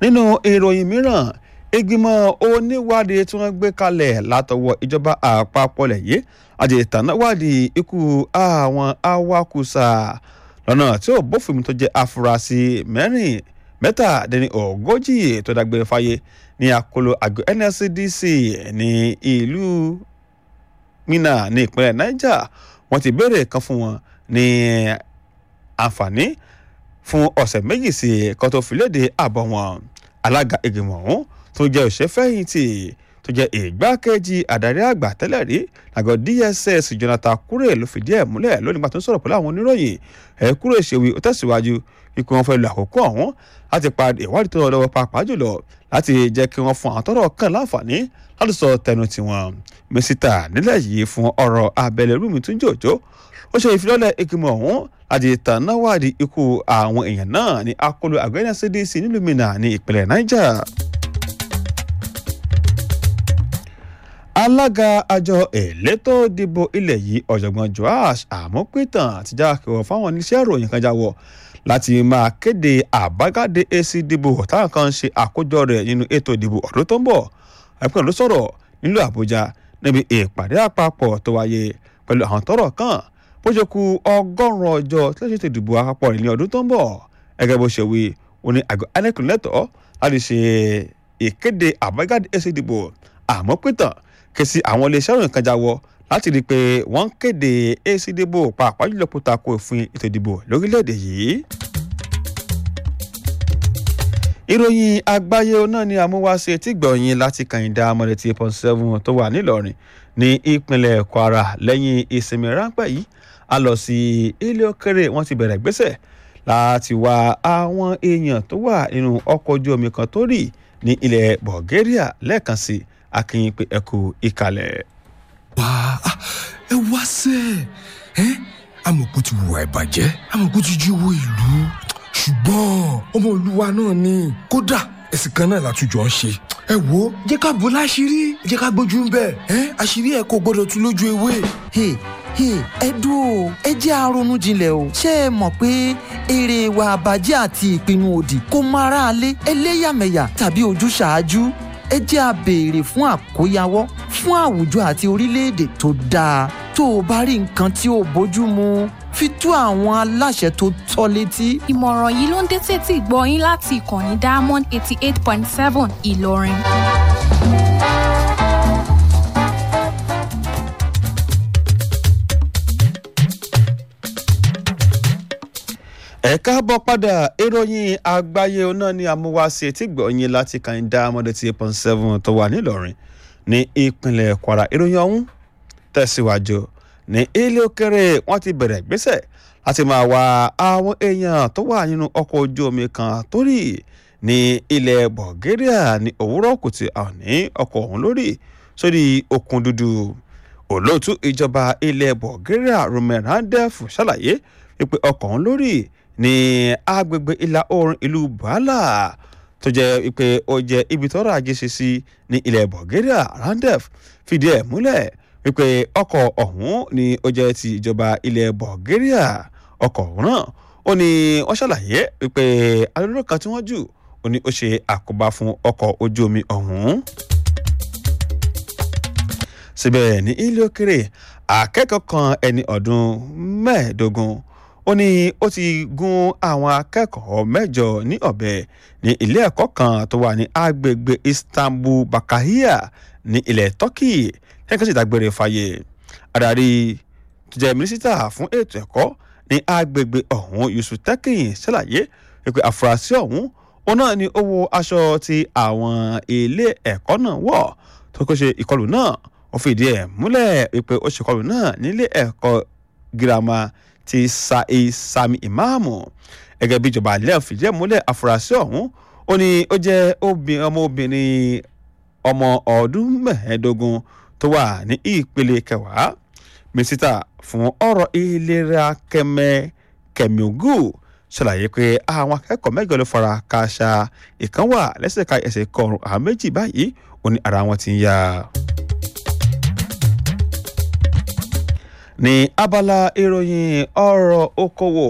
nínú ìròyìn mìíràn ìgbìmọ̀ oníwádìí tí wọ́n gbé kalẹ̀ látọwọ́ ìjọba àpapọ̀ lẹ́yìn àti ìtànáwádìí ikú àwọn awakùsà lọ́nà tí ò bófin mu tó jẹ́ afurasí mẹ́rin mẹ́tàdínní ogójì tó dágbére fáyé ní àkọlù àgọ́ nscdc ní ìlú mina ní ìpínlẹ̀ niger wọ́n ti béèrè kan fún wọn ní àǹfààní fún ọ̀sẹ̀ méjì sí kan tó fi léde àbọ̀ wọn alága ìgbìmọ̀ ọ̀hún tó jẹ́ òṣèfẹ̀yìntì tó jẹ́ ìgbákejì àdarí àgbà tẹ́lẹ̀ rí àgọ́ dss jonathan kure ló fìdí ẹ̀ múlẹ̀ lónìí gbà tó ń sọ̀rọ̀ pẹ̀lú àwọn oníròyìn ẹ̀ kúrò ìṣèwé ó tẹ̀síwájú ikú wọn fẹ́ lo àkókò ọ̀hún láti pa ìwádìí tó lọ lọ́wọ́ pàápàá jùlọ láti jẹ́ kí wọ́n fún àwọn tọ́rọ̀ kàn láǹfààní láti sọ tẹnu tiwọn mísítà nílẹ̀ yìí fún ọ̀rọ̀ abẹ́lẹ̀ rúmi tún jòjó ó ṣe ìfilọ́lẹ̀ ìgbìmọ̀ ọ̀hún láti tànáwádìí ikú àwọn èèyàn náà ní akọlù àgbẹ̀yìn cdc nílùú minna ní ìpínlẹ̀ niger. alága àjọ elétò ìdìbò ilẹ̀ yìí ọ̀jọ̀gbọ́n joash àmọ́pẹ́tàn ti já kẹwọ́ fáwọn oníṣẹ́ ìròyìn kan jáwọ́ láti máa kéde àbájáde èsì ìdìbò táwọn kan ń ṣe àkójọ rẹ̀ nínú ètò ìdìbò ọdún tó ń bọ̀ ẹ̀pẹ́ ló sọ̀rọ̀ nílùú àbújá níbi ìpàdé àpapọ̀ tó wáyé pẹ̀lú àwọn tọ́rọ̀ kan bó ṣe ku ọgọ́rùn-ún ọjọ́ tí wọ́n ṣètò ìdìbò àpapọ̀ rẹ̀ ní ọdún tó ń bọ̀ gẹ́gẹ́ bó ṣe wí òní àgọ́ inec lẹ́tọ̀ọ́ láti ṣe ìkéde àbájáde èsì ìdìbò àmọ́pẹ́tàn ké sí àwọn iléeṣẹ́ ìròyìn kan jáwọ́ láti rí i pé wọ́n ń kéde èsì ìdìbò pàápàá jùlọ kó tako òfin ètò ìdìbò lórílẹ̀‐èdè yìí. ìròyìn àgbáyé náà ni àmúwáṣe tí gbọ̀nyìn láti kàyìndà mọ̀lẹ́tì point seven tó wà nílọrin ní ìpínlẹ̀ kwara lẹ́yìn ìsinmi ráńpẹ́ yìí a lọ sí ilé òkèrè wọ́n ti bẹ̀rẹ̀ gbéṣẹ̀ láti wá àwọn èèyàn tó wà nínú ọkọ̀ ojú omi kan tó rì ní ilẹ̀ bulgaria lẹ́ẹ̀kan sí i akínyìn pé ẹ kú ìkàlẹ̀. wá ẹ wá sẹ ẹ amọ̀kú ti wùwà ìbàjẹ́ amọ̀kú ti jí owó ìlú ṣùgbọ́n ọmọ olúwa náà ni kódà ẹ̀sìn kan náà látújọ ń ṣe ẹ wo jẹ́ ká bò láṣìírí jẹ́ ká gbójú ń bẹ̀ ẹ́ àṣírí ẹ̀ kò gbọ́dọ̀ tún lójú ewé. ẹ dúró ẹ jẹ́ àrònú jinlẹ̀ o ṣé ẹ mọ̀ pé èrè ìwà àbàjẹ́ àti ìpinnu òdì kò mọ aráalé ẹlẹ́yàmẹ̀yà tàbí ojúṣàájú ẹ jẹ́ a béèrè fún àkóyawọ́ fún àwùjọ àti orílẹ̀-èdè tó dáa tó o bá rí nǹkan tí ò bójú mu fi tó àwọn aláṣẹ tó tọ́ létí. ìmọ̀ràn yìí ló ń dé tètè gbọ́ yín láti ìkànnì diamond eighty eight point seven ìlọrin. ẹ káàbọ̀ padà ìròyìn àgbáyé náà ni àmúwáṣe tí gbọ̀nyìn láti kàńdá mọ́dé tí eight seven tó wà nílọrin ní ìpínlẹ̀ kwara ìròyìn ọ̀hún tẹ̀síwájú ní ilé òkèrè wọ́n ti bẹ̀rẹ̀ ìgbésẹ̀ láti máa wá àwọn èèyàn tó wà nínú ọkọ̀ ojú omi kan tó rì ní ilẹ̀ bulgaria ní òwúrọ̀ kùtì àní ọkọ̀ ọ̀hún lórí sórí òkun dúdú olóòtú ìjọba ilẹ̀ bulgaria roman randev ṣàlàyé wípé ọkọ̀ ọ̀hún lórí ní agbègbè ìlà oòrùn ìlú bàálà tó jẹ́ pé ó jẹ́ ibi tọ́rọ̀ ajé ṣe sí ní ilẹ̀ bulgaria randev fìdí ẹ̀ múlẹ̀ wípé ọkọ̀ ọ̀hún ni ó jẹ́ ti ìjọba ilẹ̀ bulgaria ọkọ̀ ọ̀hún náà ó ní wọ́n ṣàlàyé wípé alólùkọ́ kan tí wọ́n jù ó ní ó ṣe àkóbá fún ọkọ̀ ojú omi ọ̀hún. síbẹ̀ ní ilé òkèrè akẹ́kọ̀ọ́ kan ẹni ọdún mẹ́ẹ̀ẹ́dógún ó ní ó ti gún àwọn akẹ́kọ̀ọ́ mẹ́jọ ní ọ̀bẹ ní ilé ẹ̀kọ́ kan tó wà ní agbègbè istanbul bakahia ní ilẹ̀ turkey ẹ̀ka sì dágbére fàyè adarí tó jẹ́ mínísítà fún ètò ẹ̀kọ́ ní agbègbè ọ̀hún yusuf tekin ṣàlàyé pé àfúrásì ọ̀hún òun náà ni ó wọ aṣọ tí àwọn ilé ẹ̀kọ́ náà wọ̀ tó kó ṣe ìkọlù náà ó fìdí ẹ̀ múlẹ̀ pé ó ṣe ìkọlù náà nílé ẹ̀kọ́ girama ti sa'i sami imaamu gẹ́gẹ́ bí ìjọba alẹ́ fìdí ẹ̀ múlẹ̀ àfúrásì ọ̀hún ó ní ó jẹ́ ọmọbìnrin ọmọ ọdún mẹ́ẹ̀ẹ́dógún tó wà ní ìpele kẹwàá mínísítà fún ọ̀rọ̀ ìlera kẹmẹ kẹmíogù ṣàlàyé pé àwọn akẹ́kọ̀ọ́ mẹ́jọ ló fara káṣá ìkan wà lẹ́sẹ̀ ká ẹsẹ̀ kọrùn àwọn méjì báyìí ó ní ara wọn ti ń yá. ní abala ìròyìn ọ̀rọ̀ okòwò